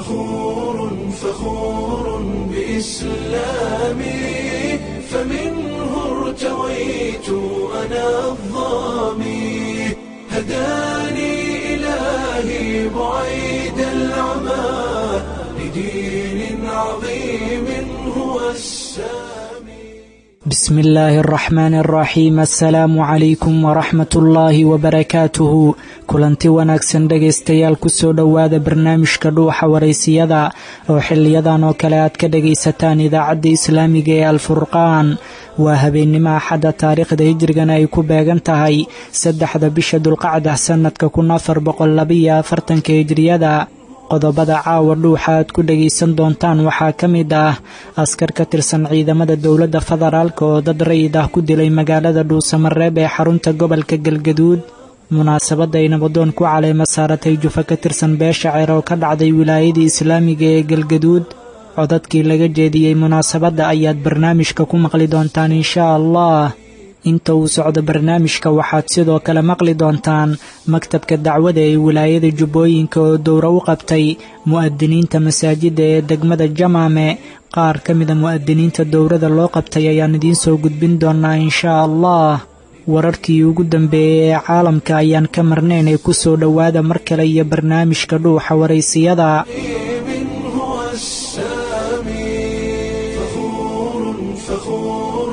فخور فخور بإسلامي فمنه ارتويت أنا الظامي هداني إلهي بعيد العمى لدين عظيم هو السامي بسم illaahi araxmaan araxiim assalaamu calaykum waraxmat ullaahi wabarakaatuhu kulanti wanaagsan dhegaystayaal kusoo dhowaada barnaamijka dhuuxa waraysiyada oo xiliyadan oo kale aad ka dhagaysataan idaacadda islaamiga ee alfurqaan waa habeennimo axadda taariikhda hijrigana ay ku beegan tahay saddexda bisha dulqacda sannadka kun afar boqollabiyo afartanka hijriyada qodobada caawa dhuuxa aad ku dhagaysan doontaan waxaa ka mid ah askar ka tirsan ciidamada dowladda federaalk oo dad rayid ah ku dilay magaalada dhuusamareeb ee xarunta gobolka galgaduud munaasabadda ay nabadoon ku caleema saaratay jufa ka tirsan beesha ceer oo ka dhacday wilaayadii islaamiga ee galgaduud codadkii laga jeediyey munaasabadda ayaad barnaamijka ku maqli doontaan inshaa allah inta uu socdo barnaamijka waxaad sidoo kale maqli doontaan maktabka dacwada ee wilaayada jubbooyinka oo dowro u qabtay mu'adiniinta masaajidda ee degmada jamaame qaar ka mida mu'adiniinta dowrada loo qabtay ayaan idiin soo gudbin doonaa inshaa allah wararkii ugu dambeeyey ee caalamka ayaan ka marnayn ee ku soo dhowaada mar kale iyo barnaamijka dhuuxa waraysiyada هو السامي فخور فخور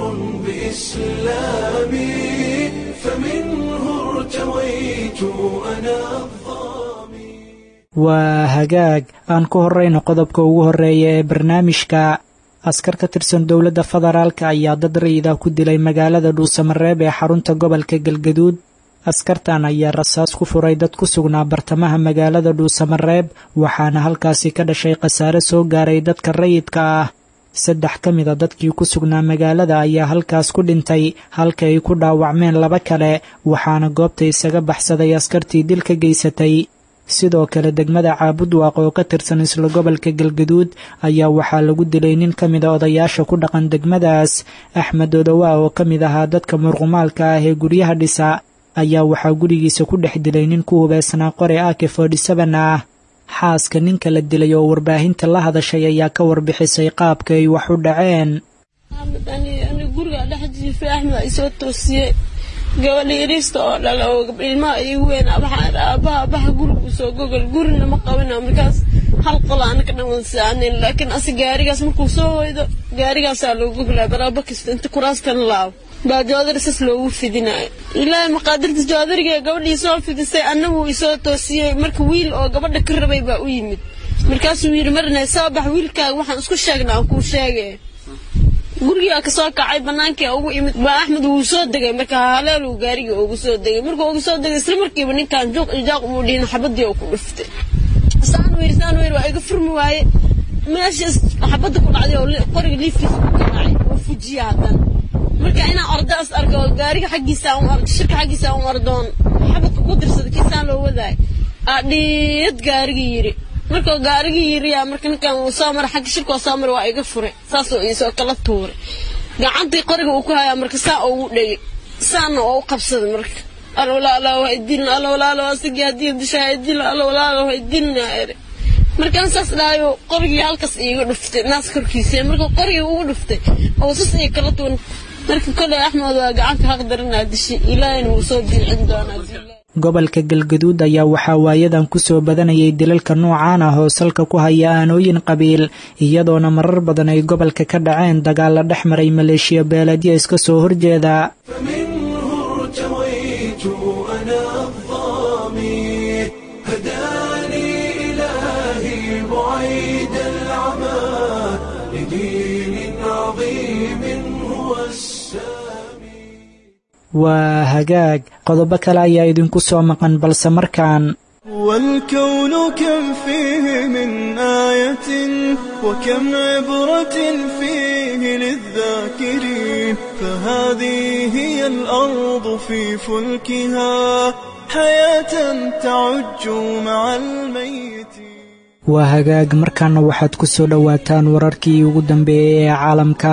بإسلامي فمنه ارتويت أنا الظامي waa hagaag aan ku horrayno qodobka ugu horreeya ee barnaamijka askar ka tirsan dowladda federaalka ayaa dad rayida ku dilay magaalada dhuusamareeb ee xarunta gobolka galgaduud askartan ayaa rasaas ku furay dad ku sugnaa bartamaha magaalada dhuusamareeb waxaana halkaasi ka dhashay khasaare soo gaaray dadka rayidka ah saddex ka mida dadkii ku sugnaa magaalada ayaa halkaas ku dhintay halka ay ku dhaawacmeen laba kale waxaana goobta isaga baxsaday askartii dil ka geysatay sidoo kale degmada caabudwaaq oo ka tirsan isla gobolka galgaduud ayaa waxaa lagu dilay nin ka mida odayaasha ku dhaqan degmadaas axmed odowaa oo ka mid ahaa dadka murqumaalka ah ee guryaha dhisa ayaa waxaa gurigiisa ku dhex dilay nin ku hubeysnaa qore ake forty-seven ah xaaska ninka la dilay oo warbaahinta la hadashay ayaa ka warbixisay qaabka ay wax u dhaceen ani guriga dhex jiifay axmed ay soo toosiyey gabadha yariista oo dhala oo ilmaha igu weyn waxaan aabaha abaha guriga usoo gogol gurina ma qabina markaas hal qola anaka dhawan saanin laakiin ase gaarigaas markuu soo hoydo gaarigaasaa loo goglaa baraaba kasta inta kuraastan laabo baa joodari sas loogu fidinayo ilaahay maqaadirta joodariga gabadhii soo fidisay annagu isoo toosiyey marka wiil oo gabadha ka rabay baa u yimid markaasuu yidhi marna soo bax wiilkaaga waxaan isku sheegnaa aan kuu sheegay gurigaa kasoo kacay banaankii ugu imid baa axmed wuu soo degay marka haleeluu gaarigii ugu soo degay markuu ugu soo degay isla markiiba ninkan juuq ijaaq umuu dhihin xabadii oo ku dhuftay saan wiir saan wiir waa iga furmi waaye meeshaas xabadda ku dhacday oo qoriga liifkiisa ku garaacay oo fujiya haddana marka inaan ordaas arko oo gaariga xaggiisa aan ordo shirka xaggiisa aan ordoon xabadka ku dirsada kiisaan loo wadaay aa dhiid gaarigii yidhi markuu gaarigii yiriyaa marka ninkan uu soo mara xagga shirka oo soo mara waa iga furay saasoo iisoo kala tuuray gacantii qoriga uu ku hayaa marka saa ugu dhegay saana oo u qabsaday marka alwalaalo ha idilna alwalaalo asigii haddii disha ha idilna alwalaalo ha idilna ere markaan saas dhahayo qorigii halkaas iiga dhuftay naas korkiisa markuu qorigii ugu dhuftay oo sas ii kala tuun marka koley axmed waa gacanta haq daranaa dishay ilaahayna wuu soo dilcin doonaa gobolka galgaduud ayaa waxaa waayadan ku soo badanayay dilalka noocaan ah oo salka ku haya aanooyin qabiil iyadoona marar badan ay gobolka ka dhaceen dagaalla dhex maray maleeshiya beeladya iska soo horjeeda فمنه ارتويت أنا الظامي هداني إلهي بعيد العمى لدين عظيم هو السامي waa hagaag qodobo kale ayaa idinku soo maqan balse markaan والكون كم فيه من آية وكم عبرة فيه للذاكرين فهذه هي الأرض في فلكها حياة تعج مع الميت waa hagaag markaana waxaad ku soo dhowaataan wararkii ugu dambeeyey ee caalamka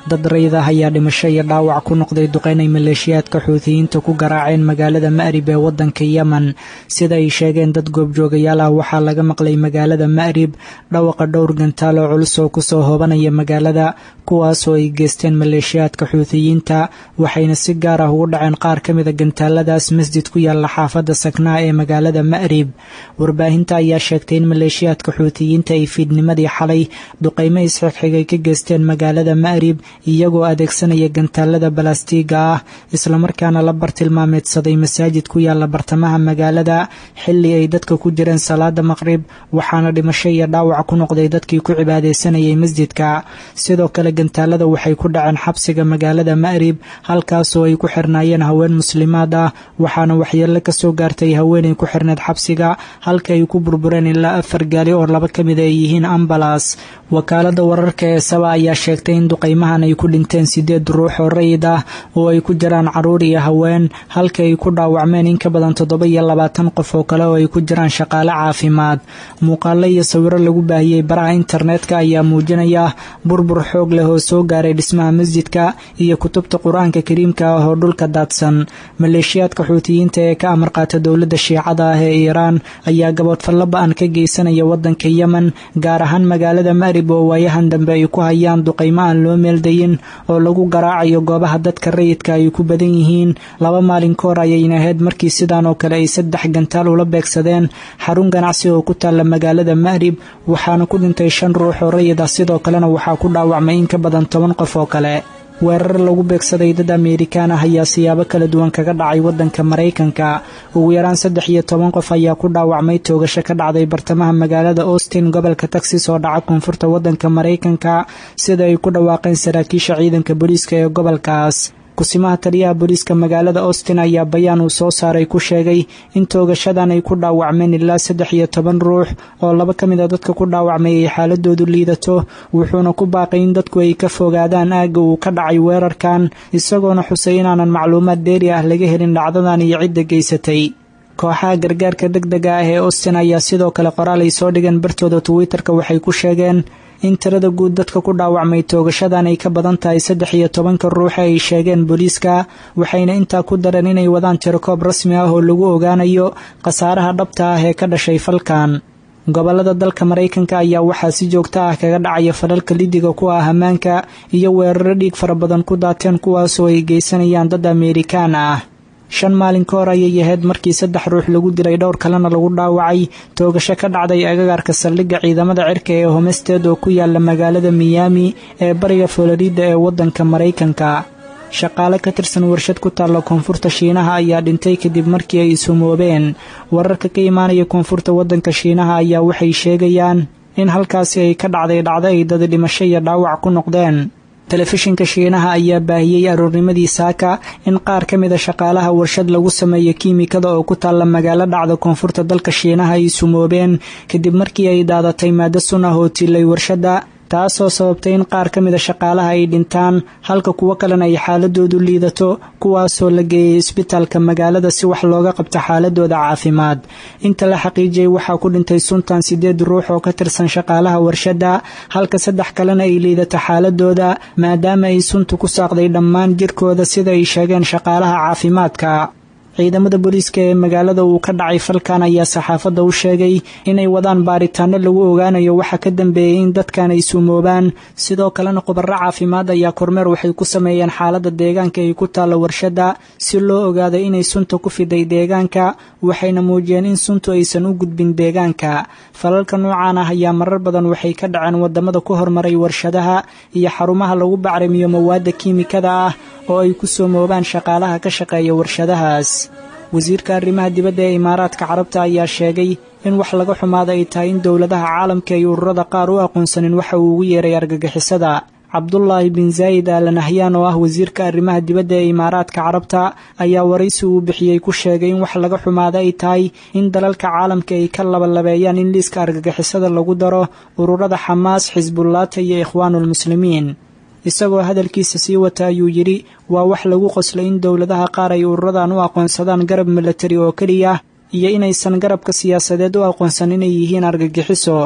dad rayid ah ayaa dhimasho iyo dhaawac ku noqday duqeyn ay maleeshiyaadka xuutiyiinta ku garaaceen magaalada ma'rib ee waddanka yemen sida ay sheegeen dad goobjoogayaal ah waxaa laga maqlay magaalada ma'rib dhawaqa dhowr gantaal oo culus oo kusoo hoobanaya magaalada kuwaasoo ay geysteen maleeshiyaadka xuutiyiinta waxayna si gaar ah ugu dhaceen qaar ka mida gantaaladaas masjid ku yaalla xaafadda saknaa ee magaalada ma'rib warbaahinta ayaa sheegtay in maleeshiyaadka xuutiyiinta ay fiidnimadii xalay duqeymo isxigxigay ka geysteen magaalada ma'rib iyagoo adeegsanaya gantaalada balastiiga ah islamarkaana la bartilmaameedsaday masaajid ku yaalla bartamaha magaalada xilli ay dadka ku jireen salaada maqrib waxaana dhimasho iyo dhaawac ku noqday dadkii ku cibaadaysanayay masjidka sidoo kale gantaalada waxay ku dhaceen xabsiga magaalada ma'rib halkaasoo ay ku xirnaayeen haween muslimaad ah waxaana waxyeello kasoo gaartay haweenay ku xirneed xabsiga halka ay ku burbureen ilaa afar gaali oo laba ka mid ay yihiin ambalas wakaalada wararka ee saba ayaa sheegtay in duqeymahan ay ku dhinteen sideed ruux oo rayid ah oo ay ku jiraan caruur iyo haween halka ay ku dhaawacmeen in ka badan toddoba iyo labaatan qof oo kale oo ay ku jiraan shaqaale caafimaad muuqaalo iyo sawiro lagu baahiyey baraha internetka ayaa muujinaya burbur xoog leh oo soo gaaray dhismaha masjidka iyo kutubta qur-aanka kariimka ah oo dhulka daadsan maleeshiyaadka xuutiyiinta ee ka amar qaata dowladda shiicada ah ee iiraan ayaa gaboodfallo ba-an ka geysanaya waddanka yemen gaar ahaan magaalada ma'rib oo waayahan dambe ay ku hayaan duqeymo aan loo meeldayin oo lagu garaacayo goobaha dadka rayidka ay ku badan yihiin laba maalin ka hor ayayna ahayd markii sidaan oo kale ay saddex gantaal ula beegsadeen xarun ganacsi oo ku taalla magaalada ma'rib waxaana ku dhintay shan ruux oo rayid ah sidoo kalena waxaa ku dhaawacmay in ka badan toban qof oo kale weerar lagu beegsaday dad ameerikaan ah ayaa siyaabo kala duwan kaga dhacay waddanka maraykanka ugu yaraan saddex iyo toban qof ayaa ku dhaawacmay toogasho ka dhacday bartamaha magaalada austin gobolka texas oo dhaca koonfurta waddanka maraykanka sida ay ku dhawaaqeen saraakiisha ciidanka booliiska ee gobolkaas kusimaha taliyaha booliiska magaalada austin ayaa bayaan uu soo saaray ku sheegay in toogashadan ay ku dhaawacmeen ilaa saddex iyo toban ruux oo laba ka mid a dadka ku dhaawacmay ay xaaladoodu liidato wuxuuna ku baaqay in dadku ay ka fogaadaan aagga uu ka dhacay weerarkan isagoona xusay inaanan macluumaad dheeri ah laga helin dhacdadan iyo cidda geysatay kooxaha gargaarka deg dega ah ee austin ayaa sidoo kale qoraal ay soo dhigeen bartooda twitter-ka waxay ku sheegeen in tirada guud dadka ku dhaawacmay toogashadan ay ka badan tahay saddex iyo tobanka ruuxa ay sheegeen booliiska waxayna intaa ku dareen inay wadaan tirokoob rasmi ah oo lagu ogaanayo khasaaraha dhabta ah ee ka dhashay falkan gobolada dalka maraykanka ayaa waxaa si joogto ah kaga dhacaya falalka lidiga ku ah ammaanka iyo weeraro dhiig fara badan ku daateen kuwaasoo ay geysanayaan dad ameerikaan ah shan maalin ka hor ayay ahayd markii saddex ruux lagu dilay dhowr kalena lagu dhaawacay toogasho ka dhacday agagaarka saldhigga ciidamada cirka ee homesteed oo ku yaala magaalada miyaami ee bariga florida ee waddanka maraykanka shaqaale ka tirsan warshad ku taalla koonfurta shiinaha ayaa dhintay kadib markii ay sumoobeen wararka ka imaanaya koonfurta waddanka shiinaha ayaa waxay sheegayaan in halkaasi ay ka dhacday dhacdo ay dad dhimasho iyo dhaawac ku noqdeen telefishinka shiinaha ayaa baahiyey aroornimadii saaka in qaar ka mida shaqaalaha warshad lagu sameeyo kiimikada oo ku taalla magaalo dhacda koonfurta dalka shiinaha ay sumoobeen kadib markii ay daadatay maado sun ah oo tilay warshadda taasoo sababtay in qaar ka mida shaqaalaha ay dhintaan halka kuwo kalena ay xaaladoodu liidato kuwaasoo la geeyay isbitaalka magaalada si wax looga qabto xaaladooda caafimaad inta la xaqiijiyey waxaa ku dhintay suntan sideed ruux oo ka tirsan shaqaalaha warshadda halka saddex kalena ay liidato xaaladooda maadaama ay suntu ku saaqday dhammaan jirkooda sida ay sheegeen shaqaalaha caafimaadka ciidamada booliiska ee magaalada uu ka dhacay falkan ayaa saxaafadda u sheegay inay wadaan baaritaano lagu ogaanayo waxa ka dambeeyey in dadkan ay suumoobaan sidoo kalena khubaro caafimaad ayaa kormeer waxay ku sameeyeen xaaladda deegaanka ay ku taalla warshadda si loo ogaado inay sunta ku fiday deegaanka waxayna muujiyeen in suntu aysan u gudbin deegaanka falalka noocan ah ayaa marar badan waxay ka dhaceen wadamada ku hormaray warshadaha iyo xarumaha lagu bacrimiyo mawaadda kiimikada ah oo ay ku soomoobaan shaqaalaha ka shaqeeya warshadahaas wasiirka arrimaha dibadda ee imaaraadka carabta ayaa sheegay in wax laga xumaada ay tahay in dowladaha caalamka ay ururada qaar u aqoonsanin waxa uu ugu yeeray argagixisada cabdulaahi bin zaayid al nahyan oo ah wasiirka arrimaha dibadda ee imaaraadka carabta ayaa waraysi uu bixiyey ku sheegay in wax laga xumaada ay tahay in dalalka caalamka ay ka labalabeeyaan in liiska argagixisada lagu daro ururada xamaas xisbullaata iyo ikhwaanuulmuslimiin isagoo hadalkiisa sii wata ayuu yidhi waa wax lagu qoslay in dowladaha qaar ay ururadan u aqoonsadaan garab milatari oo keliya iyo inaysan garabka siyaasadeed u aqoonsan inay yihiin argagixiso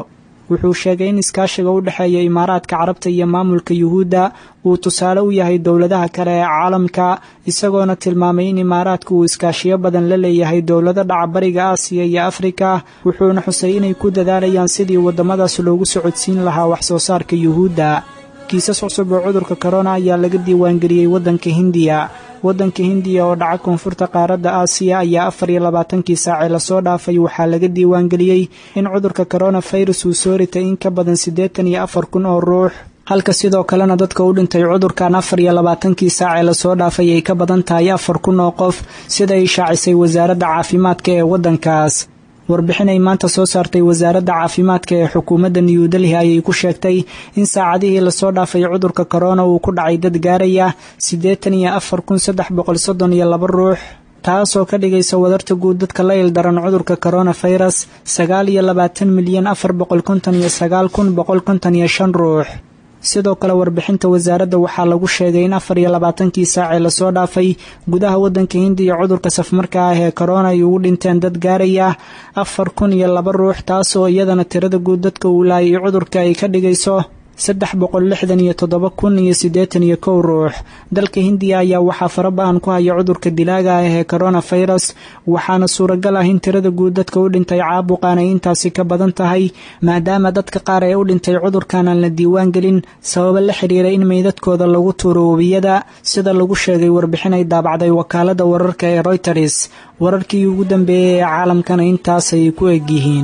wuxuu sheegay in iskaashiga u dhexeeya imaaraadka carabta iyo maamulka yuhuudda uu tusaale u yahay dowladaha kale ee caalamka isagoona tilmaamay in imaaraadka uu iskaashiyo badan la leeyahay dowlado dhaca bariga aasiya iyo afrika wuxuuna xusay inay ku dadaalayaan sidii waddamadaas loogu socodsiin lahaa wax soo saarka yuhuudda kiisas cusub oo cudurka korona ayaa laga diiwaangeliyey waddanka hindiya waddanka hindiya oo dhaca koonfurta qaaradda aasiya ayaa afar iyo labaatankii saacee lasoo dhaafay waxaa laga diiwaangeliyey in cudurka koronafirus uu soo ritay in ka badan siddeetan iyo afar kun oo ruux halka sidoo kalena dadka u dhintay cudurkan afar iyo labaatankii saacee lasoo dhaafay ay ka badan tahay afar kun oo qof sida ay shaacisay wasaaradda caafimaadka ee waddankaas warbixin ay maanta soo saartay wasaaradda caafimaadka ee xukuumadda new delhi ayay ku sheegtay in saacadihii lasoo dhaafay cudurka korona uu ku dhacay dad gaaraya siddeetan iyo afar kun saddex boqol soddon iyo laba ruux taasoo ka dhigaysa wadarta guud dadka la ildaran cudurka koronafirus sagaal iyo labaatan milyan afar boqol konton iyo sagaal kun boqol konton iyo shan ruux sidoo kale warbixinta wasaaradda waxaa lagu sheegay in afar iyo labaatankii saacee lasoo dhaafay gudaha waddanka hindiya cudurka safmarka ah ee korona ay ugu dhinteen dad gaaraya afar kun iyo laba ruux taasoo iyadana tirada guud dadka uu laayay cudurka ay ka dhigayso saddex boqol lixdan iyo toddoba kun iyo siddeetan iyo kow ruux dalka hindiya ayaa waxaa farabahan ku haya cudurka dilaaga ah ee koronafirus waxaana suuragal ah in tirada guud dadka u dhintay caabuqan ay intaasi ka badan tahay maadaama dadka qaar ee u dhintay cudurkan aan la diiwaan gelin sababo la xiriira in meydadkooda lagu tuuro webiyada sida lagu sheegay warbixin ay daabacday wakaalada wararka ee royters wararkii ugu dambeeyey ee caalamkana intaasay ku egyihiin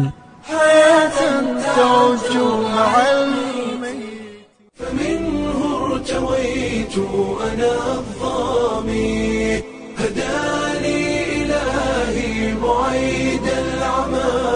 فمنه ارتويت أنا الظامي هداني إلهي بعيد العمى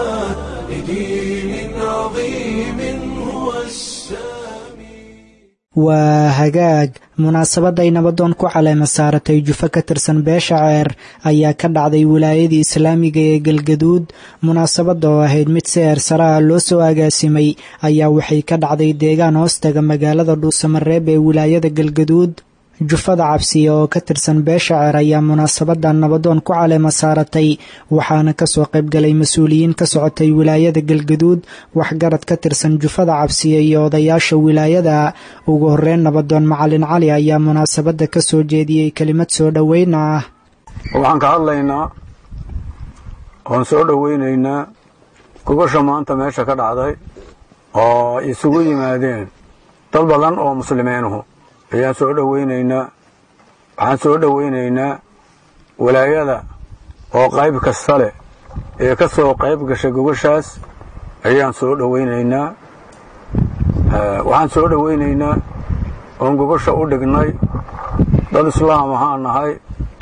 لدين عظيم هو السامي waa hagaag munaasabadday nabadoon ku caleema saaratay jufo ka tirsan beesha ceer ayaa ka dhacday wilaayadii islaamiga ee galgaduud munaasabadda oo ahayd mid si eersaraha loo soo agaasimay ayaa waxay ka dhacday deegaan hoostaga magaalada dhuusamareeb ee wilaayada galgaduud jufada cabsiya oo ka tirsan beesha ceer ayaa munaasabadan nabadoon ku caleema saaratay waxaana kasoo qaybgalay mas-uuliyiin ka socotay wilaayada galgaduud waxgarad ka tirsan jufada cabsiya iyo odayaasha wilaayada ugu horeyn nabadoon macalin cali ayaa munaasabadda ka soo jeediyey kelimad soo dhoweyn ah waxaan ka hadlaynaa oon soo dhoweynaynaa gogosha maanta meesha ka dhacday oo isugu yimaadeen dad badan oo muslimiinuhu ayaan soo dhoweynaynaa waxaan soo dhoweynaynaa walaayada oo qayb kasta leh ee ka soo qayb gashay gogoshaas ayaan soo dhoweynaynaa waxaan soo dhoweynaynaa oon gogosha u dhignay dad islaam ahaan nahay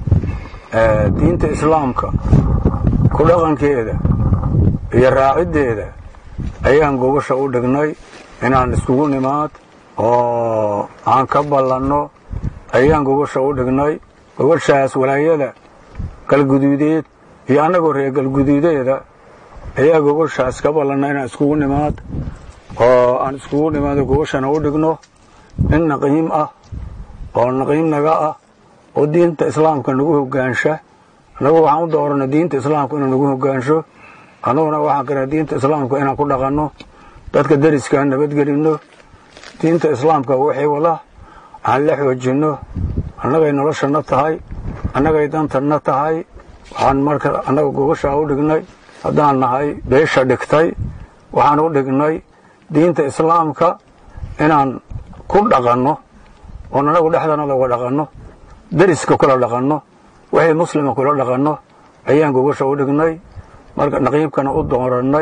diinta islaamka ku dhaqankeeda iyo raaciddeeda ayaan gogosha u dhignay inaan iskugu nimaad oo aan ka ballanno ayaan gogosha u dhignay gogoshaas walaayada galguduudeed iyo annagoo reer galguduudeeda ayaa gogoshaas ka ballanna inaan iskugu nimaad oo aan iskugu nimaado gogoshana u dhigno in naqiim ah oo naqiim naga ah oo diinta islaamka nagu hogaansha annagu waxaan u doorana diinta islaamka inuu nagu hogaansho annaguna waxaan kara diinta islaamka inaan ku dhaqanno dadka deriskaa nabadgelinno diinta islaamka waxay wada aan la xoojinno annagay noloshana tahay annagay dantanna tahay waxaan marka annaga gogoshaa u dhignay haddaan nahay beesha dhigtay waxaan u dhignay diinta islaamka inaan ku dhaqanno oon annagu dhexdanada uga dhaqanno deriska kula dhaqanno waxay muslima kula dhaqanno ayaan gogosha u dhignay marka naqiibkana u doorannay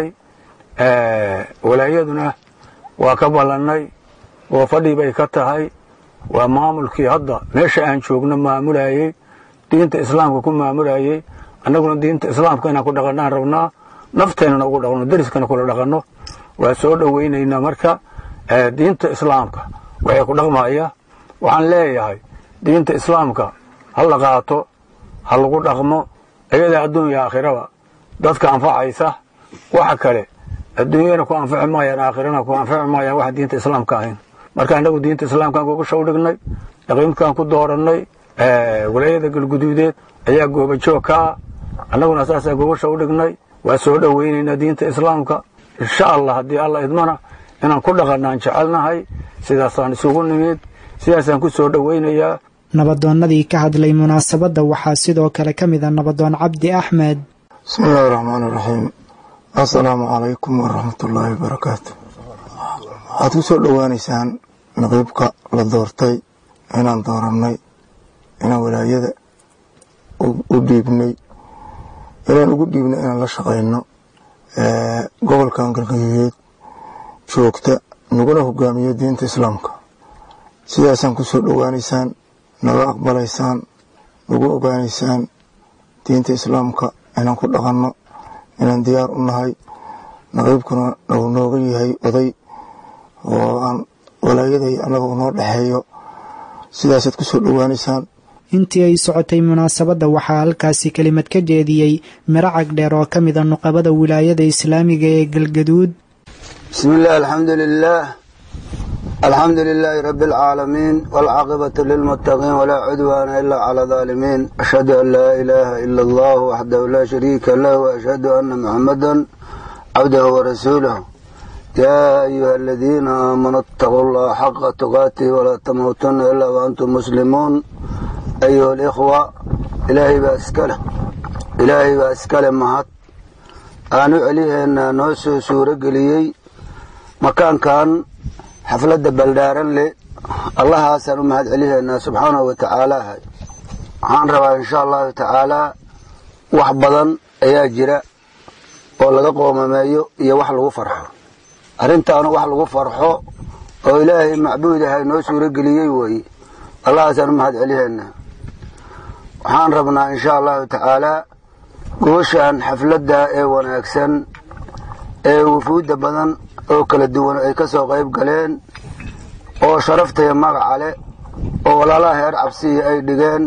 walaayaduna waa ka ballannay oo fadhii bay ka tahay waa maamulkii hadda meesha aan joogno maamulayey diinta islaamka ku maamulayey annaguna diinta islaamka inaan ku dhaqannaan rabnaa nafteennana ugu dhaqno deriskana kula dhaqanno waa soo dhoweynaynaa marka diinta islaamka waxay ku dhaqmaya waxaan leeyahay diinta islaamka ha la qaato ha lagu dhaqmo ayadaa adduunya aakhiraba dadka anfacaysa waxa kale adduunyana ku anfaci maayaan aakhirana ku anfaci maayaan waxa diinta islaamka ahayn marka annagu diinta islaamkaan gogosha u dhignay dhaqiimkaan ku doorannay walaayada galguduudeed ayaa goobajoog ka ah annaguna saasaa gogosha u dhignay waa soo dhoweynaynaa diinta islaamka insha allah haddii alla idmana inaan ku dhaqannaan jecelnahay sidaasaan isugu nimid sidaasaan ku soo dhowaynayaa nabadoonnadii ka hadlay munaasabadda waxaa sidoo kale ka mid a nabadoon cabdi axmed bismi illaahi raxmaani raxiim assalaamu calaykum waraxmatullaahi wabarakaatu waxaad ku soo dhowaanaysaan naqiibka la doortay inaan doorannay inaan walaayada u dhiibnay inaan ugu dhiibnay inaan la shaqayno gobolkan galgaduudeed joogta naguna hogaamiyo diinta islaamka sidaasaan ku soo dhowaanaysaan naga aqbalaysaan nagu ogaanaysaan diinta islaamka inaan ku dhaqanno inaan diyaar u nahay naqiibkuna uu nooga yahay oday oo aan walaayaday annaga unoo dhexeeyo sidaasaad ku soo dhowaanaysaan intii ay socotay munaasabadda waxaa halkaasi kelimad ka jeediyey miro cagdheer oo ka mid a nuqabada wilaayada islaamiga ee galgaduud bismi illah alxamdu lilaah alxamdu lilaahi rabi alcaalamiin waalcaaqibatu lilmuttaqiin walaa cudwaana ilaa cala daalimiin ashhadu an laa ilaaha ila allah waxdahu laa shariika lah waashhadu ana muxamadan cabdahu warasuulah yaa ayuha aladiina aamanuu itaquu allaha xaqa tuqaatihi walaa tamuutunna ilaa waantum muslimuun ayuha alikhwa ilaahay baa iskaleh ilaahay baa iskale mahad aan u celihaynaa noo soo suuro geliyey makaankan xafladda baldhaaran leh allahaasaan u mahad celihaynaa subxaanahu wa tacaala waxaan rabaa insha allahu tacaalaa wax badan ayaa jira oo laga qoomameeyo iyo wax lagu farxo arrintaanu wax lagu farxo oo ilaahay macbuud ahay noo suuro geliyey weeye allahaasaan u mahad celihaynaa waxaan rabnaa insha allahu tacaalaa gooshaan xafladda ee wanaagsan ee wufuudda badan oo kala duwan ay ka soo qayb galeen oo sharaftaya magaca leh oo walaalaha heer cabsiya ay dhigeen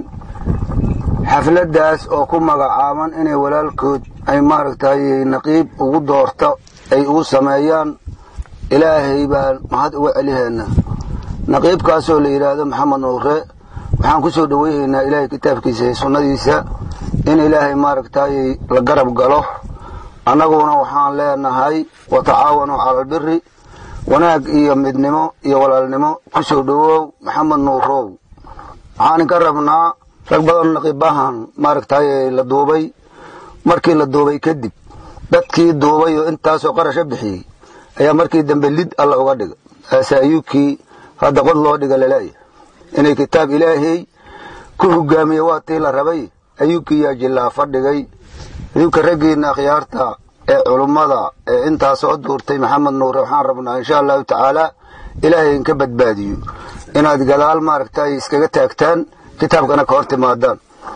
xafladdaas oo ku magacaaban inay walaalkood ay maaragtay naqiib ugu doorto ay ugu sameeyaan ilaahay baan mahad uga celihaynaa naqiibkaasoo la yidhaahdo maxamed nuure waxaan ku soo dhoweyhaynaa ilaahay kitaabkiisa iyo sunnadiisa in ilaahay maaragtay la garab galo annaguna waxaan leenahay wa tacaawanuu cala albiri wanaag iyo midnimo iyo walaalnimo ku soo dhowow maxamed nuurow waxaan inka rabnaa rag badan naqiibahan maaragtay la duubay markii la duubay kadib dadkii duubay oo intaasoo qarasha bixiyey ayaa markii dambe lid alla uga dhiga asaayuukii hadda qod loo dhiga laleeyahay inay kitaab ilaahay ku hogaamiye waa tii la rabay ayuubkii yaa jillaa fadhigay ayuubka raggiina akhyaarta ee culummada ee intaa soo duurtay maxamed nuure waxaan rabnaa insha allahu tacaalaa ilaahay inka badbaadiyo inaad gadaal maaragtay iskaga taagtaan kitaabkana ka hor timaadaan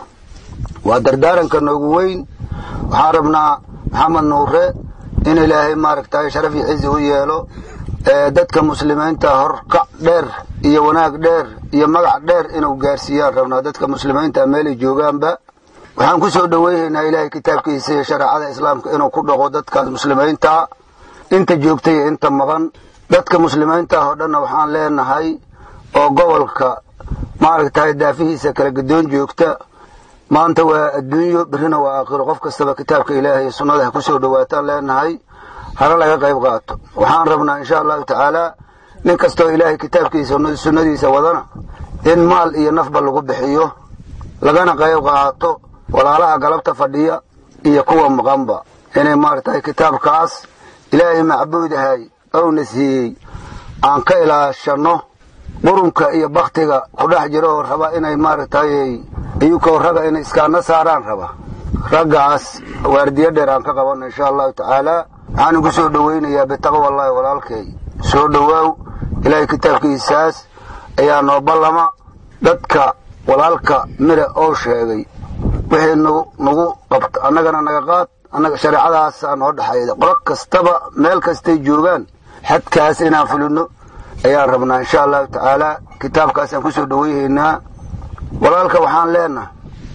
waa dardaaranka noogu weyn waxaan rabnaa maxamed nuure in ilaahay maaragtay sharaf iyo cizi u yeelo dadka muslimiinta horkac dheer iyo wanaag dheer iyo magac dheer inuu gaarsiiyaan rabnaa dadka muslimiinta meelay joogaanba waxaan ku soo dhoweynaynaa ilaahay kitaabkiisa iyo shareecada islaamka inuu ku dhaqo dadkaas muslimiinta inta joogta iyo inta maqan dadka muslimiinta oo dhanna waxaan leenahay oo gobolka maaragtay daafihiisa kala gadoon joogta maanta waa adduunyo berrina waa aakhiro qof kastaba kitaabka ilaahay sunnada ha ku soo dhowaataan leenahay hana laga qayb qaato waxaan rabnaa insha allahu tacaalaa nin kastoo ilaahay kitaabkiisa sunnadiisa wadana in maal iyo nafba lagu bixiyo lagana qayb qaato walaalaha galabta fadhiya iyo kuwa maqanba inay maaragtay kitaabkaas ilaahay macbuudahay ouna siiyey aan ka ilaashanno qurunka iyo baktiga ku dhex jiro oo raba inay maaragtay iyukoo raga inay iskaana saaraan raba raggaas waardiyo dheer aan ka qabanno insha allahu tacaalaa waxaan igu soo dhoweynayaa bitaqwa allahi walaalkay soo dhowaaw ilaahay kitaabkiisaas ayaa noo ballama dadka walaalka mire oo sheegay wixii nagu qabto annagana naga qaad annaga shareecadaasaa noo dhexayda qolo kastaba meel kastay joogaan xadkaas inaan fulino ayaan rabnaa insha allahu tacaalaa kitaabkaasaan ku soo dhoweyhaynaa walaalka waxaan leenahay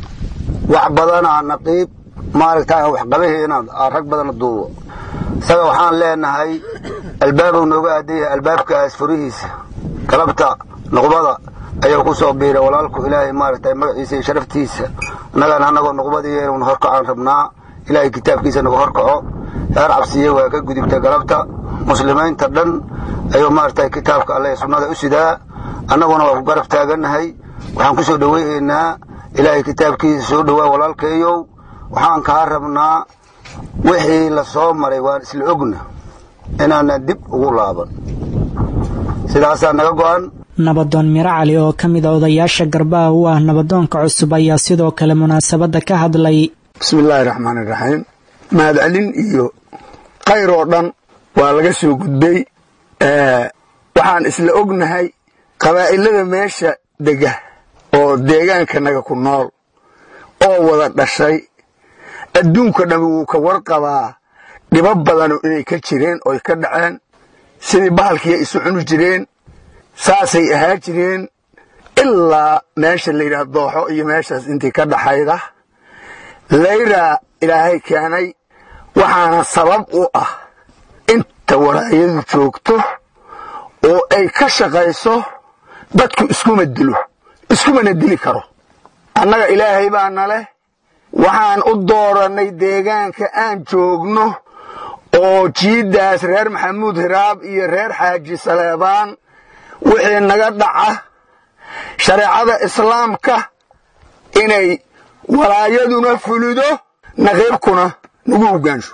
wax badanaa naqiib maaragta aan waxqabaheena rag badana duubo isaga waxaan leenahay albaabuu nooga aadan yahay albaabkaas furihiisa galabta nuqbada ayuu ku soo biiray walaalku ilaahay maaragtay magaciisa iyo sharaftiisa annagana annagoo nuqbadiiyo inuun horkacaan rabnaa ilaahay kitaabkiisa nagu horkaco heer cabsiye waa ka gudubta galabta muslimiinta dhan ayuu maaragtay kitaabka alle sunnada u sidaa annaguna waa ku garab taagannahay waxaan ku soo dhoweynaynaa ilaahay kitaabkiisa soo dhowaa walaalkeeyow waxaan kaa rabnaa wixii la soo maray waan isla ogna inaanan dib ugu laaban sidaasaa naga go'an nabadoon miro cali oo ka mid a odayaasha garbaha u ah nabadoonka cusub ayaa sidoo kale munaasabadda ka hadlay bismi illaahi raxmaani raxiim mahadcelin iyo khayr oo dhan waa laga soo gudbay waxaan isla ognahay qabaa'ilada meesha dega oo deegaankanaga ku nool oo wada dhashay adduunka dhammi wuu ka warqabaa dhibo badanu inay ka jireen oy ka dhaceen sidii bahalkiiya isu cuni jireen saasay ahaa jireen ilaa meesha la yidhaha dooxo iyo meeshaas intii ka dhaxayda layraa ilaahay keenay waxaana sabab u ah inta walaayadu joogto oo ay ka shaqayso dadku iskuma dilo iskumana dili karo annaga ilaahay baana leh waxaan u doorannay deegaanka aan joogno oo jiiddaas reer maxamuud hiraab iyo reer xaaji saleebaan wixii naga dhaca shareecada islaamka inay walaayaduna fulido naqiibkuna nagu hogaansho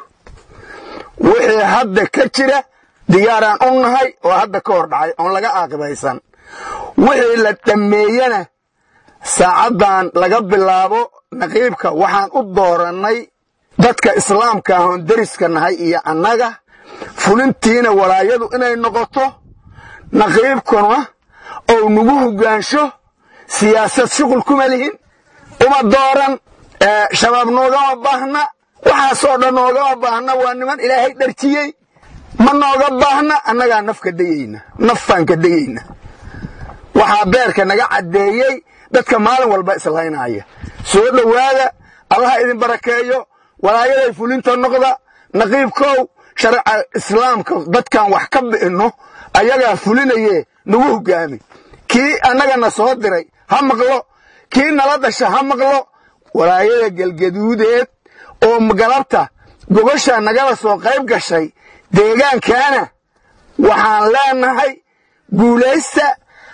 wixii hadda ka jira diyaaraan u nahay oo hadda ka hor dhacay oon laga aaqibaysan wixii la dhammeeyena saacaddan laga bilaabo naqiibka waxaan u doorannay dadka islaamka ahoon deriska nahay iyo annaga fulintiina walaayadu inay noqoto naqiibkuna ou nagu hogaansho siyaasad shuqul kuma lihin uma dooran shabaab noogama baahna waxaasoo dhan noogama baahna waa niman ilaahay dharjiyey ma nooga baahna annagaa nafka dayeyna nafaan ka dayeyna waxaa beerka naga caddeeyey dadka maalin walba islaynaya soo dhowaada allaha idin barakeeyo walaayaday fulinta noqda naqiibkow shareeca islaamka dadkan wax ka bi'inno ayagaa fulinaye nagu hogaami kii annagana soo diray ha maqlo kii nala dhasha ha maqlo walaayada gelgaduudeed oo galabta gogosha nagala soo qayb gashay deegaankaana waxaan leenahay guulaysta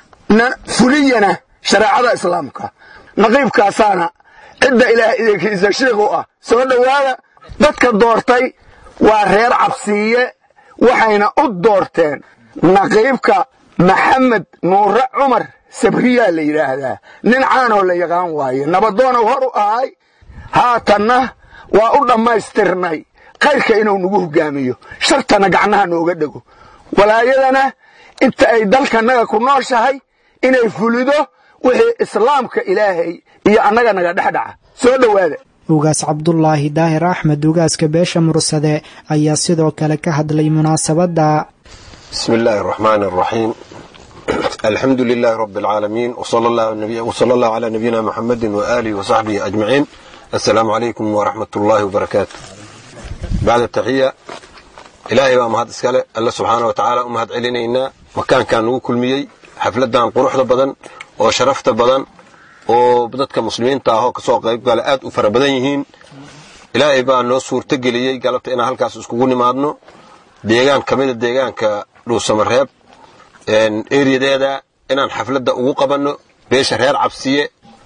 fuliyana shareecada islaamka naqiibkaasaana cidda ilaah idinkiisa shiikh u ah soo dhowaada dadka doortay waa reer cabsiiye waxayna u doorteen naqiibka maxamed nuure cumar sabriyaa la yidhaahdaa nin caanoo la yaqaan waaye nabadoonow hor u ahay haatanna waa u dhammaystirnay khayrka inuu nagu hogaamiyo shartana gacnaha nooga dhego walaayadana inta ay dalkanaga ku nooshahay inay fulido wixii islaamka ilaahay iyo annaga naga dhex dhaca soo dhowaada ugaas cabdulaahi daahir axmed ugaaska beesha mursade ayaa sidoo kale ka hadlay munaasabadda bismi illaahi araxmaani araxiim alxamdu lilaahi rabi alcaalamiin wsala allahu calaa nabiyina muxamedin waaalihi wasaxbihi ajmaciin assalaamu calaykum waraxmat ullaahi wabarakaatu bacda taxiya ilaahay baa mahad iskale alle subxaana wa tacaala u mahad celinaynaa makaankan nagu kulmiyey xafladan quruxda badan oo sharafta badan oo dadka muslimiinta ahoo kasoo qayb gala aad u fara badan yihiin ilaahay baa noo suurto geliyey galabta inaan halkaas iskugu nimaadno deegaan ka mida deegaanka dhuusamareeb eriyadeeda inaan xafladda ugu qabanno beesha reer cabsiye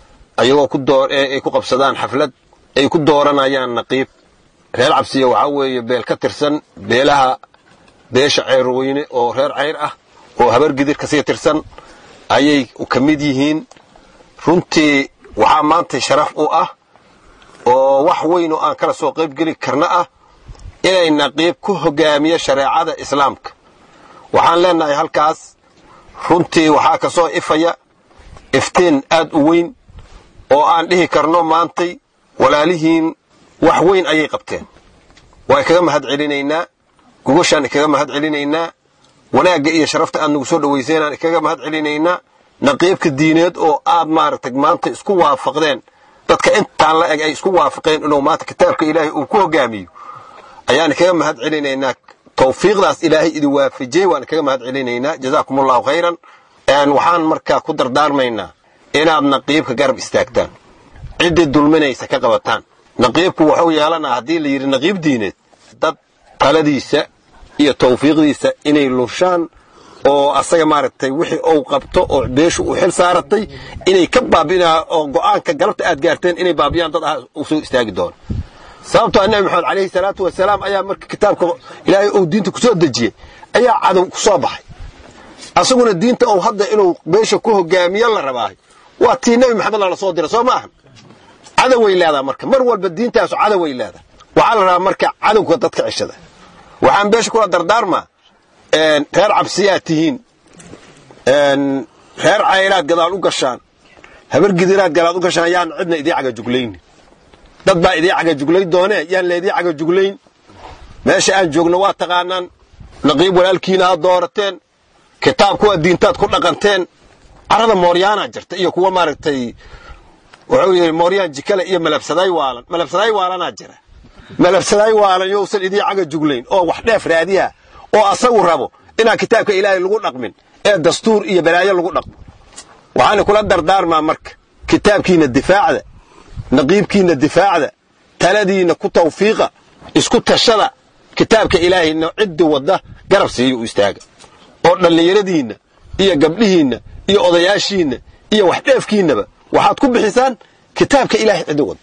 ayagoo ay ku qabsadaan xaflad ay ku dooranayaan naqiib reer cabsiye waxaa weeye beel ka tirsan beelaha beesha ceyrweyne oo reer cayr ah oo habargidir kasii tirsan ayay ka mid yihiin runtii waxaa maanta sharaf u ah oo wax weyn oo aan kala soo qaybgeli karna ah inay naqiib ku hogaamiyo shareecada islaamka waxaan leenahay halkaas runtii waxaa ka soo ifaya iftiin aad u weyn oo aan dhihi karno maantay walaalihiin wax weyn ayay qabteen waa kaga mahad celinaynaa gogoshaan ikaga mahad celinaynaa wanaagga iyo sharafta aad nagu soo dhowayseynaan ikaga mahad celinaynaa naqiibka diineed oo aad maaragtay maanta isku waafaqdeen dadka intaan la eg ay isku waafaqeen inuu maanta kitaabka ilaahay uu ku hogaamiyo ayaan ikaga mahad celinaynaa tawfiiqdaas ilaahay idin waafajiyey waan ikaga mahad celinaynaa jazaakum allahu khayran waxaan markaa ku dardaarmaynaa inaad naqiibka garab istaagtaan ciddii dulminaysa ka qabataan naqiibku wuxuu yeelanaa haddii la yidhi naqiib diineed dad taladiisa iyo tawfiiqdiisa inay lurshaan oo asaga maaragtay wixii uu qabto oo beeshu uu xil saaratay inay ka baabi'inaa oo go'aanka galabta aad gaarteen inay baabiyaan dad ah uu soo istaagi doono sababtoo ah nebi maxamed calayhi salaatu wasalaam ayaa marka kitaabka ilaahay uu diinta ku soo dejiyey ayaa cadow ku soo baxay asaguna diinta uu hadda inuu beesha ku hogaamiyo la rabaahay waa tii nebi maxamed lala soo diray soo ma ahan cadoway leedaha marka mar walba diintaasu cadoway leedaha waxaa la rabaa marka cadowga dadka ceshada waxaan beesha kula dardaarmaa reer cabsiyaad tihiin reer caylaad gadaal u gashaan habar gidiraad gadaal u gashaan yaan cidna idii cagajuglaynin dad baa idii cagajuglayn doonee yaan laydii cagajuglayn meesha aan joogno waa taqaanaan naqiib walaalkiina aad doorateen kitaab kuwa diintaad ku dhaqanteen carada mooryaanaa jirta iyo kuwa maaragtay wuxuu yidhi mooryaan jikale iyo malabsadaay waalan malabsadaay waalanaa jira malabsadaay waalan yousan idii cagajuglayn oo wax dheef raadiya oo asagu rabo inaan kitaabka ilaahay lagu dhaqmin ee dastuur iyo balaayo lagu dhaqmo waxaana kula dardaarmaa marka kitaabkiina difaacda naqiibkiina difaacda taladiina ku tawfiiqa isku tashada kitaabka ilaahayna ciddi wadda garab siiyo u istaaga oo dhallinyaradiinna iyo gabdhihiinna iyo odayaashiinna iyo wax dheefkiinnaba waxaad ku bixisaan kitaabka ilaahay ciddi wadda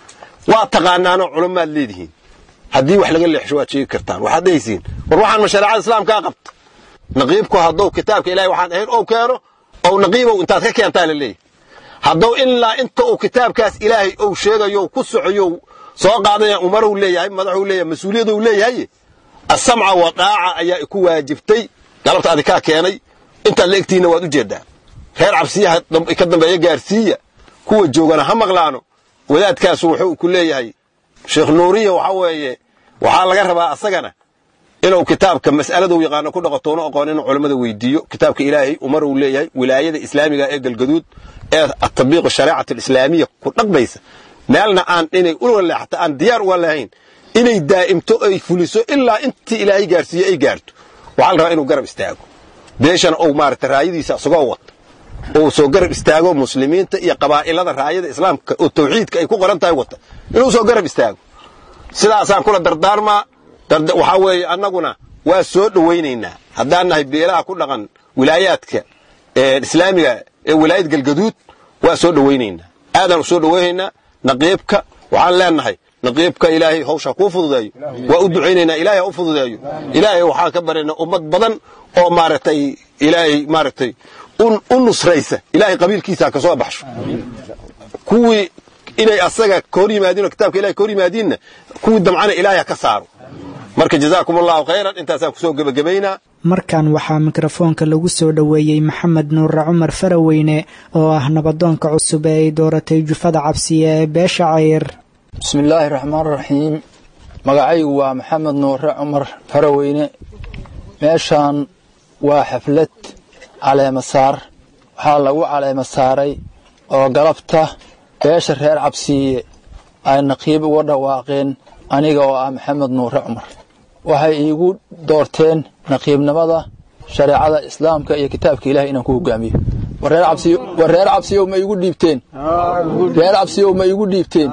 waa taqaanaanoo culamaad leedihiin haddii wax laga leexsho waad sheegi kartaan waxaad dhehaysiin war waxaan ma shareecada islaamkaa qabta naqiibku hadduu kitaabka ilahay waxaan ahayn ou keeno ou naqiibow intaad ka keentaa la leeyahy hadduu ilaa inta uu kitaabkaas ilaahay ou sheegayo ku socoyo soo qaadaya umarow leeyahay madaxuu leeyahay mas-uuliyadou leeyahay asamca wa dhaaca ayaa iku waajibtay galabta adikaa keenay intaad la egtihiinna waad u jeedaa reer cabsiyaha ka dambeeya gaarsiiya kuwa joogana ha maqlaano wadaadkaasu wuxuu ku leeyahay sheekh nuuriya waxa weeye waxaa laga rabaa asagana inuu kitaabka mas'aladuu yaqaano ku dhaqotoona aqoon inuu culammada weydiiyo kitaabka ilaahay umar uu leeyahay wilaayada islaamiga ee galgaduud ee atabiiq shariicatu alislaamiya ku dhaqmaysa meelna aan inay ula leexata aan diyaar uga lahayn inay daa'imto ay fuliso ilaa intii ilaahay gaarsiiyo ay gaarto waxaa la rabaa inuu garab istaago beeshana uu maaragta raayadiisa isagoo wata uu soo garab istaago muslimiinta iyo qabaa'ilada raayada islaamka oo tawxiidka ay ku qoran tahay wata inuu soo garab istaago sidaasaan kula dardaarmaa waxaa weeye annaguna waa soo dhowaynaynaa haddaan nahay beelaha ku dhaqan wilaayaadka islaamiga ee wilaayad galgaduud waa soo dhowaynaynaa aadaan u soo dhowaynaynaa naqiibka waxaan leenahay naqiibka ilaahay hawsha kuu fududeeyo waa u ducaynaynaa ilaahay ha u fududeeyo ilaahay waxaan ka baryaynaa ummad badan oo maaragtay ilaahay maaragtay u nusraysa ilaahay qabiilkiisa ha ka soo baxsho kuwii inay asaga ka hor yimaadiin oo kitaabka ilahay ka hor yimaadiinna kuwii damcana ilaahay ha ka saaro marka jazaakum allahu khayran intaasaan kusoo gebagabaynaa markan waxaa mikrofoonka lagu soo dhoweeyey maxamed nuure cumar faraweyne oo ah nabadoonka cusub ee ay dooratay jufada cabsiya ee beesha cayr bismillaahi raxmaan raxiim magacaygu waa maxamed nuure cumar faraweyne meeshaan waa xaflad caleemasaar waxaa lagu caleema saaray oo galabta beesha reer cabsiiye ay naqiib uga dhawaaqeen aniga oo ah maxamed nuure cumar waxay iigu doorteen naqiibnimada shareecada islaamka iyo kitaabka ilahay inaan ku hogaamiyo war reer cabsiyow ma igu dhiibteen reer cabsiyow ma igu dhiibteen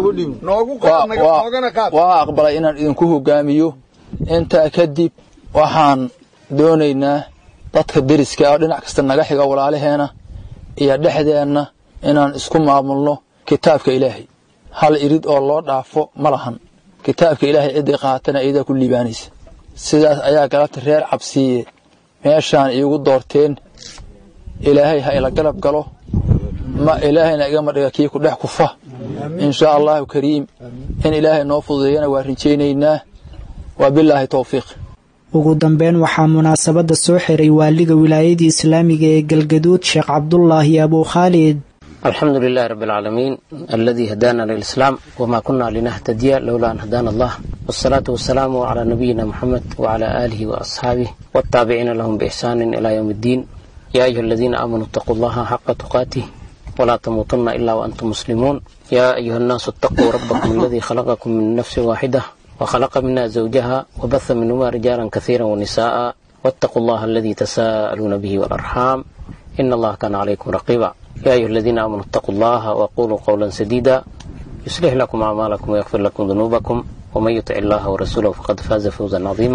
waa aqbalay inaan idinku hogaamiyo intaa kadib waxaan doonaynaa dadka deriska oo dhinac kasta naga xiga walaalaheena iyo dhexdeenna inaan isku maamulno kitaabka ilaahay hal irid oo loo dhaafo ma lahan kitaabka ilaahay ciddii qaatana iyadaa ku liibaanaysa sidaas ayaa galabta reer cabsiiye meeshaan iigu doorteen ilaahay ha ila galab galo ma ilaahayna igama dhiga kii ku dhex kufa inshaa allahu kariim in ilaahay noo fududeeyana waa rinjaynaynaa waa bilaahi towfiiq ugu dambeyn waxaa munaasabadda soo xiray waaliga wilaayadii islaamiga ee galgaduud sheekh cabdulaahi abuu khaalid الحمد لله رب العالمين الذي هدانا للإسلام وما كنا لنهتدي لولا أن هدانا الله والصلاة والسلام على نبينا محمد وعلى آله وأصحابه والتابعين لهم بإحسان إلى يوم الدين يا أيها الذين آمنوا اتقوا الله حق تقاته ولا تموتن إلا وأنتم مسلمون يا أيها الناس اتقوا ربكم الذي خلقكم من نفس واحدة وخلق منها زوجها وبث منهما رجالا كثيرا ونساء واتقوا الله الذي تساءلون به والأرحام إن الله كان عليكم رقيبا يا أيها الذين آمنوا اتقوا الله وقولوا قولا سديدا يصلح لكم أعمالكم ويغفر لكم ذنوبكم ومن يطع الله ورسوله فقد فاز فوزا عظيما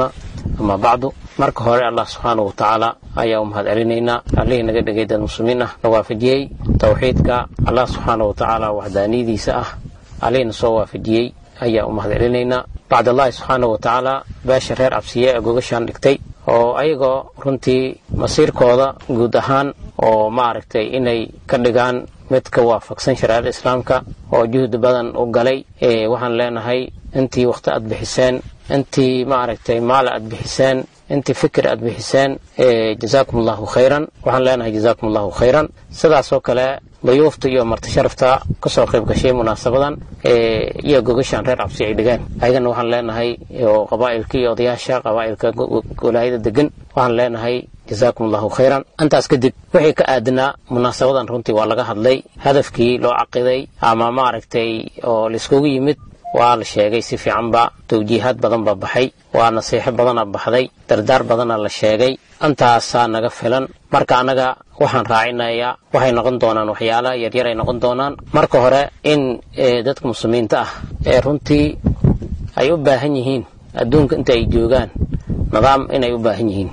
amaa bacdu marka hore allah subxaanahu watacaala ayaa u mahad celinaynaa allihii naga dhegay dad muslimiin ah na waafajiyey towxiidka allah subxaanahu watacaala waxdaaniyadiisa ah allihina soo waafajiyey ayaa u mahad celinaynaa bacdallahi subxaanahu watacaala beesha reer cabsiye ee gogashaan dhigtay oo ayagoo runtii masiirkooda guud ahaan oo maaragtay inay ka dhigaan mid ka waafaqsan shareecada islaamka oo juhdi badan u galay waxaan leenahay intii wakhti aad bixiseen intii maaragtay maal aad bixiseen intii fikir aad bixiseen jazaakum allahu khayran waxaan leenahay jazaakum allahu khayran sidaasoo kale dayuufta iyo marti sharafta kasoo qayb gashay munaasabadan iyo gogashaan reer cabsi ay dhigeen ayagana waxaan leenahay qabaa'ilka iyo odayaasha qabaa'ilka walaayada degan waxaan leenahay jazaakum allahu khayran intaas kadib wixii ka aadnaa munaasabadan runtii waa laga hadlay hadafkii loo caqiday ama maaragtay oo laiskugu yimid waa la sheegay si fiicanba tawjiihaad badan baa baxay waa nasiixo badana baxday dardaar badana la sheegay intaasaa naga filan marka annaga waxaan raacinayaa waxay noqon doonaan waxyaala yaryar ay noqon doonaan marka hore in dadka muslimiinta ah ee runtii ay u baahan yihiin adduunka inta ay joogaan nidaam inay u baahan yihiin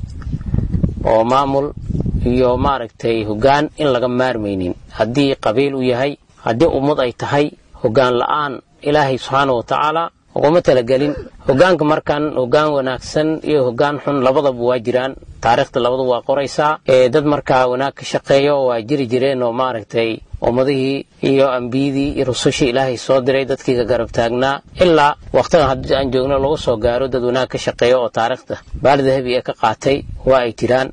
oo maamul iyo maaragtay hoggaan in laga maarmaynin haddii qabiil u yahay haddii ummad ay tahay hoggaan la'aan ilaahay subxaana wa tacaala uguma talagelin hoggaanka markan hoggaan wanaagsan iyo hoggaan xun labadaba waa jiraan taariikhda labadu waa qoraysaa ee dad markaa wanaag ka shaqeeyo waa jiri jireen oo maaragtay ummadihii iyo ambiyadii iyo rusushii ilaahay soo diray dadkii ka garab taagnaa ilaa wakhtigan haddii aan joogno lagu soo gaaro dad wanaag ka shaqeeyo oo taariikhda baali dahabi ee ka qaatay waa ay jiraan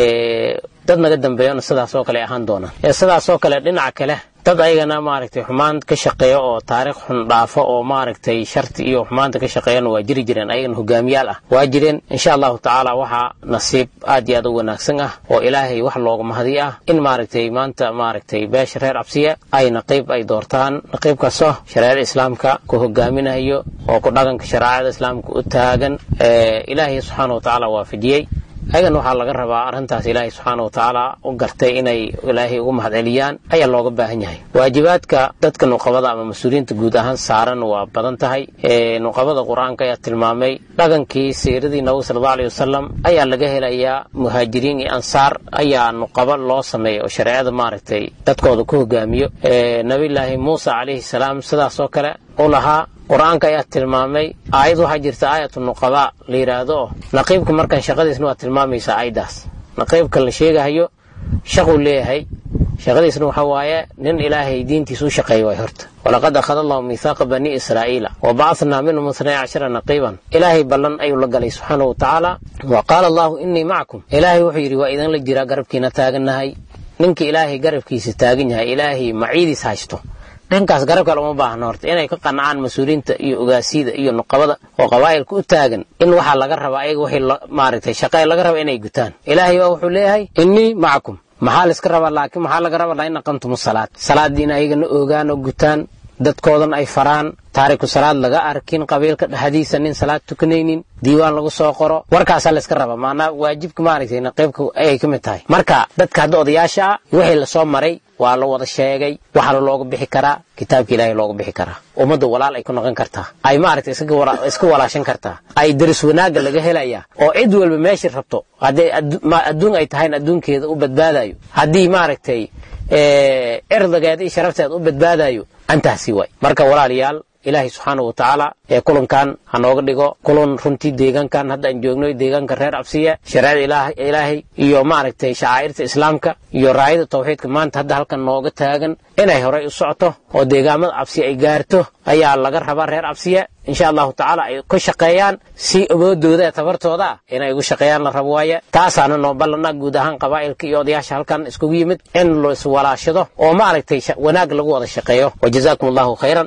dad naga dambeeyona sidaas oo kale ahaan doonaan sidaas oo kale dhinaca kale dad ayagana maaragtay xumaan ka shaqeeya oo taariikh xun dhaafo oo maaragtay sharti iyo xumaanta ka shaqeeyana waa jiri jireen ayagana hogaamiyaal ah waa jireen insha allahu tacaala waxaa nasiib aad iyo aad u wanaagsan ah oo ilaahay wax looga mahdi ah in maaragtay maanta maaragtay beesha reer cabsiya ay naqiib ay doortaan naqiibkaasoo shareecada islaamka ku hogaaminayo oo ku dhaqanka shareecada islaamka u taagan ilaahay subxaana wa tacaala waafajiyey ayagana waxaa laga rabaa arrintaas ilaahay subxaana wa tacaala u gartay inay ilaahay ugu mahad celiyaan ayaa looga baahan yahay waajibaadka dadka nuqabada ama mas-uuliyiinta guud ahaan saaran waa badan tahay nuqabada qur-aanka ayaa tilmaamay dhaqankii siiradii nabiga sal alla aleyh wasalam ayaa laga helayaa muhaajiriin iyo ansaar ayaa nuqabo loo sameeyay oo shareecada maaragtay dadkooda ku hogaamiyo nabiyulaahi muusa calayhi salaam sidaasoo kale u lahaa qur-aanka ayaa tilmaamay aayad waxaa jirta aayatu nuqabaa la yidhaahdo oo naqiibka markaan shaqadiisna waa tilmaamaysaa aayaddaas naqiibka la sheegahayo shaquu leeyahay shaqadiisna waxa waaye nin ilaahay diintiisa u shaqeeya waay horta walaqad akhada allahu miithaaqa bani israa'iila wa bacathnaa minhum ithnay cashara naqiiban ilaahay ballan ayuu la galay subxaana wa tacaala wa qaala allahu innii macakum ilaahay wuxuu yidhi waa idinla jiraa garabkiina taagannahay ninkii ilaahay garabkiisa taagan yahay ilaahay maciidiis haysto ninkaas garab kale uma baahna horta inay ka qancaan mas-uuliyiinta iyo ogaasiyada iyo nuqabada oo qabaa'ilka u taagan in waxaa laga rabaa ayaga wixii maaragtay shaqee laga raba inay gutaan ilaahay baa wuxuu leeyahay innii macakum maxaa la iska rabaa laakiin maxaa laga rabaa in aqamtum salaad salaadiina ayagana ogaan oo gutaan dadkoodan ay faraan taariku salaad laga arkin qabiilka dhexdiisa nin salaad tukanaynin diiwaan lagu soo qoro warkaasaa layska rabaa maanaa waajibka maaragtay naqiibka ayay ka mid tahay marka dadka hadda odayaasha ah wixii lasoo maray waa la wada sheegay waxaana looga bixi karaa kitaabka ilaahay looga bixi karaa ummadda walaal ay ku noqon kartaa ay maaragtay iska walaashan kartaa ay daris wanaagga laga helayaa oo cid walba meeshii rabto hadday adduun ay tahayn adduunkeeda u badbaadayo haddii maaragtay cirdigeeda iyo sharafteeda u badbaadayo antaasi waay marka walaalayaal ilaahay subxaana wa tacaala ee kulankan ha nooga dhigo kulan runtii deegaankan hadda aan joogno deegaanka reer cabsiya shareecada ilaahay iyo maaragtay shacaa'irta islaamka iyo raayada tawxiidka maanta hadda halkan nooga taagan inay horey u socoto oo deegaamada cabsiya ay gaarto ayaa laga rabaa reer cabsiya insha allahu tacaala ay ka shaqeeyaan si awoodooda ee tabartooda ah inay ugu shaqeeyaan la rabo waaye taasaana noo ballana guud ahaan qabaa'ilka iyo odayaasha halkan iskugu yimid in la iswalaashado oo maaragtay wanaag lagu wada shaqeeyo wajazaakum allahu khayran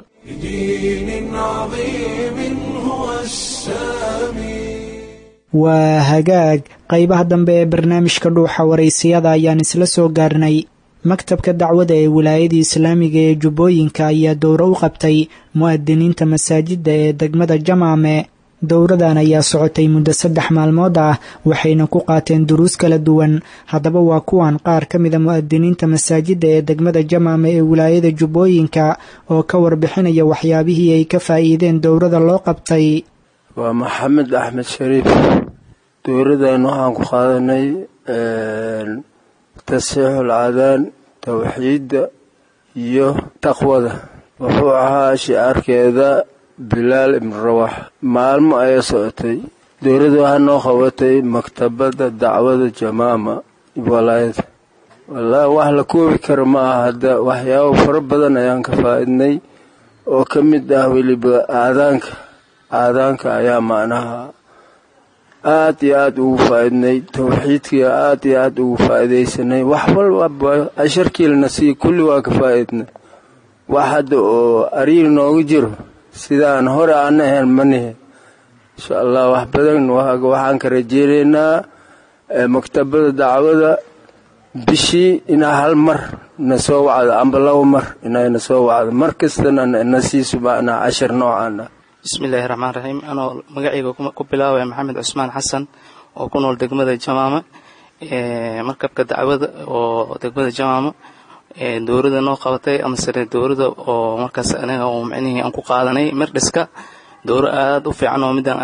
بدين عظيم هو السامي waa hagaag qaybaha dambe ee barnaamijka dhuuxa waraysiyada ayaan isla soo gaarnay maktabka dacwada ee wilaayada islaamiga ee jubbooyinka ayaa dowro u qabtay mu'adiniinta masaajidda ee degmada jamaame dowradan ayaa socotay muddo saddex maalmood ah waxayna ku qaateen duruus kala duwan haddaba waa kuwan qaar ka mida mu'adiniinta masaajidda ee degmada jamaame ee wilaayada jubbooyinka oo ka warbixinaya waxyaabihii ay ka faa'iideen dowrada loo qabtay waa maxamed axmed shariif dowladdan waxaan ku qaadanay tasxiixul cadaan tawxiidda iyo taqwada wuxuu ahaa shicaarkeeda bilaal ibnu rawax maalmo ayay socotay dowladda waxaa noo qabatay maktabadda dacwada jamaama walaayada wallaahi wax la koobi kara ma aha hadda waxyaabo fara badan ayaan ka faa-idnay oo ka mid ah weliba aadaanka aadaanka ayaa macnaha aad iyo aada ugu faa-idnay tawxiidkii aad iyo aada ugu faa-idaysanay wax walba casharkiilana sii kulli waa ka faa-idnay wax hadda oo ariil nooga jiro sidaan hore aan ahayn manihe insha allah wax badan waxaan ka rajeynaynaa maktabada dacwada bishii inaa hal mar na soo wacdo amba laba mar inay na soo wacdo mar kastana na siiso macnaa cashar noocaan ah bismillaahi raxmaan raxiim anoo magacayga ku bilaabaya maxamed cusmaan xasan oo ku nool degmada jamaama markabka dacwada oo degmada jamaama dowladda noo qabatay amasene dowladda oo markaas anaga oo micnihii aan ku qaadanay mirdhiska dowro aada u fiican oo midaan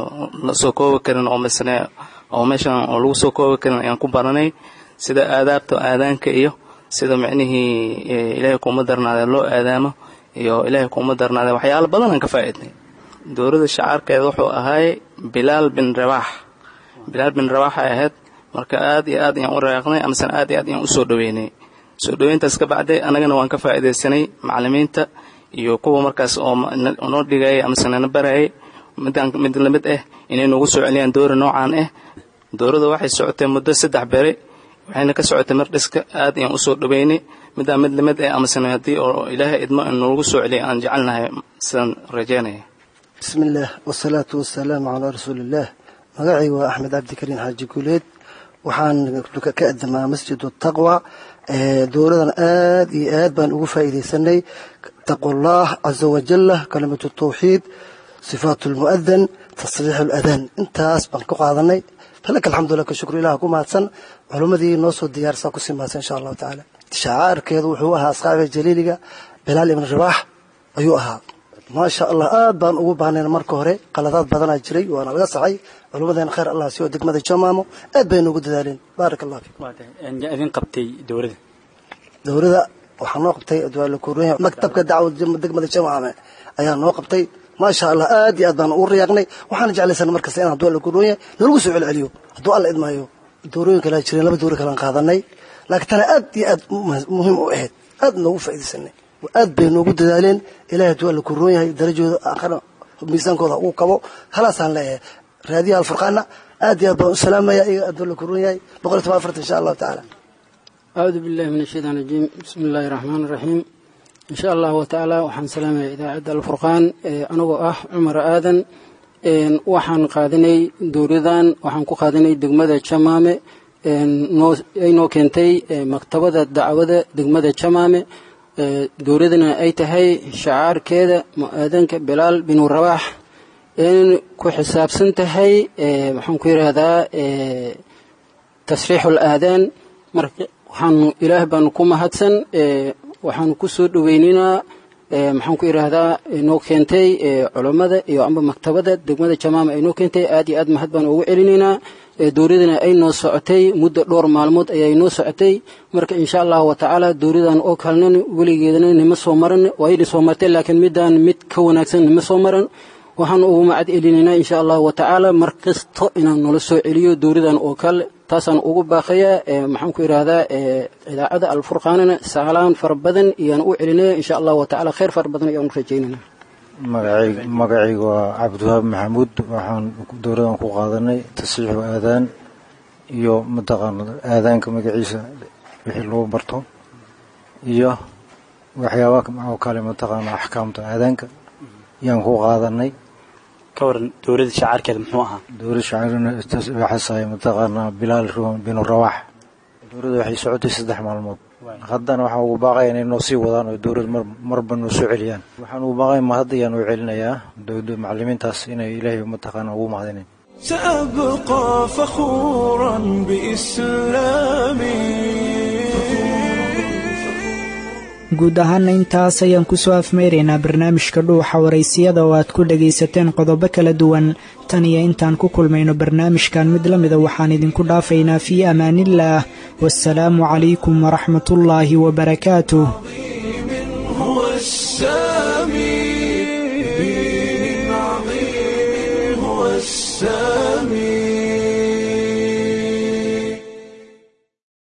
la soo koobi karin oo masne oo meeshan oo lagu soo koobi karin ayaan ku baranay sida aadaabta aadaanka iyo sida micnihii ilaahay kuuma darnaade loo aadaamo iyo ilaahay kuuma darnaade waxyaalo badan aan ka faa-idnay dowladda shacaarkeeda wuxuu ahaay bilaal bin rabaax bilaal bin rabaax ay ahayd marka aad iyo aad ayaan u raaqnay amasena aad iyo aad ayaan usoo dhaweynay soo dhaweyntaas ka bacday annagana waan ka faa-idaysanay macalimiinta iyo kuwa markaas oo noo dhigayay amase nana barayay midaan mid lamid ah inay noogu soo celiyaan doora noocaan ah dowladda waxay socotay muddo saddex bere waxayna ka socotay mardhiska aad ayaan usoo dhaweynay midaan mid lamid ah amasena haddii oo ilaahay idmo noogu soo celiyay aan jecelnahay sidaan rajeynaya bismillaah wasalaatu wasalaamu calaa rasuuliillaah magacayga waa axmed cabdikariin xaaji guuleed waxaan ka adamaa masjidu taqwa dowladan aad iyo aad baan ugu faa'iidaysanay taqwallaah caza wajalla kalimatu tawxiid sifaatu lmu'adan tasriixu ladaan intaas baan ku qaadanay falaka alxamdulilah ka shukru ilaah ku mahadsan culimmadii noo soo diyaarsaa kusii mahadsan insha allahu tacaala shacaarkeedu wuxuu ahaa asxaabiga jaliiliga bilaal ibn rabaax ayuu ahaa maasha allah aad baan ugu baahnayn marka hore qaladaad badanaa jiray waana laga saxay culummadeena khayr allah siyo degmada jamaamo aad bay noogu dadaaleen baarak allah fiikum idin qabtay dowladda dowladda waxaa noo qabtay adwaalakuurooya maktabka dacwada degmada jamaame ayaa noo qabtay maasha allah aad iyo aad baan ugu riyaaqnay waxaana jeclaysan markasta in hadduu alla kuurooya nalagu soo celceliyo hadduu alla idmaayo doorooyin kalaa jireen laba doori kalaan qaadanay laakiin tana aad iyo aad muhiim u ahayd aad noogu faa'iidaysanay aad bay noogu dadaaleen ilahay hadduu alla kuroon yahay darajooda aakhira miisaankooda ugu kabo halaasaan leeyahay raadiyaha alfurqaana aad iyo aad baan u salaamaya iyaga hadduu alla kuroon yahay boqol iyo toban afartan insha allahu tacaala acuudu billahi min ashaytaan rajiim bismi illaahi raxmaan raxiim insha allahu tacaala waxaan salaamaya idaacadda alfurqaan anagoo ah cumar aadan waxaan qaadanay dowladan waxaan ku qaadanay degmada jamaame ay noo keentay maktabada dacwada degmada jamaame dowladana ay tahay shacaarkeeda mu-aadanka bilaal binu rabaax in ku xisaabsan tahay maxaan ku yidhaahdaa tasriixul aadaan marka waxaanu ilaah baanu ku mahadsan waxaanu ku soo dhoweyninaa maxaan ku yidhaahdaa noo keentay culammada iyo amba maktabada degmada jamaama ay noo keentay aad iyo aad mahad baan ugu celinaynaa dowladana ay noo socotay muddo dhowr maalmood ayay noo socotay marka insha allahu watacaala dowladan oo kalena weligeedana nima soo maran waayna soo martay laakiin midaan mid ka wanaagsan nima soo maran waxaan ugu macad celinaynaa insha allahu watacaala mar kasto inaan nala soo celiyo dowladan oo kale taasaan ugu baaqayaa maxaan ku idhaahdaa idaacada alfurqaanana saalaan fara badan iyaan u celinaya insha allahu watacaala khayr fara badan ayaan u rajaynayna magacayga waa cabdiwahaab maxamuud waxaan dowladan ku qaadanay tasriixu aadaan iyo mataqaana aadaanka magaciisa wixii lagu barto iyo waxyaaba oo kale mataqaana axkaamta aadaanka yaan ku qaadanay ka waran dowladda shacaarkeeda muxuu ahaa dowlad shacaarwaxaasay mataqaanaa bilaal binu rawaax dowladda waxay socotay saddex maalmood haddana waxaan ugu baaqaya inay noo sii wadaan oo dowlad marba noo soo celiyaan waxaan ugu baaqaya mahad ayaan u celinayaa macalimiintaas inay ilaahay mataqaana ugu mahadinayn سأبقى فخورا بإسلامي guud ahaana intaas ayaan kusoo afmeyraynaa barnaamijka dhuuxa waraysiyada oo aad ku dhagaysateen qodobo kala duwan tan iyo intaan ku kulmayno barnaamijkan mid la mida waxaan idinku dhaafaynaa fii amaaniillaah waasalaamu calaykum waraxmatullaahi wabarakaatuh